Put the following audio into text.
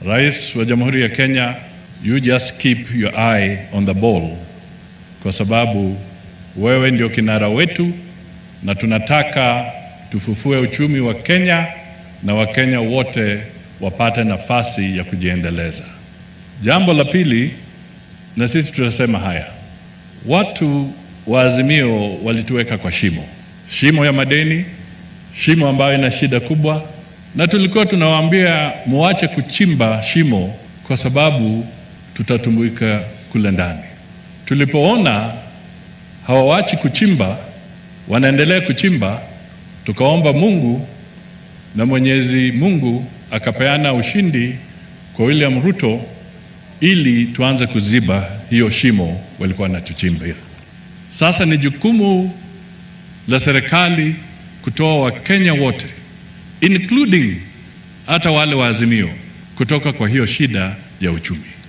Rais wa Jamhuri ya Kenya, you just keep your eye on the ball, kwa sababu wewe ndio kinara wetu na tunataka tufufue uchumi wa Kenya na Wakenya wote wapate nafasi ya kujiendeleza. Jambo la pili, na sisi tunasema haya, watu wa Azimio walituweka kwa shimo, shimo ya madeni, shimo ambayo ina shida kubwa, na tulikuwa tunawaambia muache kuchimba shimo kwa sababu tutatumbuika kule ndani. Tulipoona hawawachi kuchimba, wanaendelea kuchimba, tukaomba Mungu na Mwenyezi Mungu akapeana ushindi kwa William Ruto ili tuanze kuziba hiyo shimo walikuwa wanatuchimbia. Sasa ni jukumu la serikali kutoa Wakenya wote including hata wale wa Azimio kutoka kwa hiyo shida ya uchumi.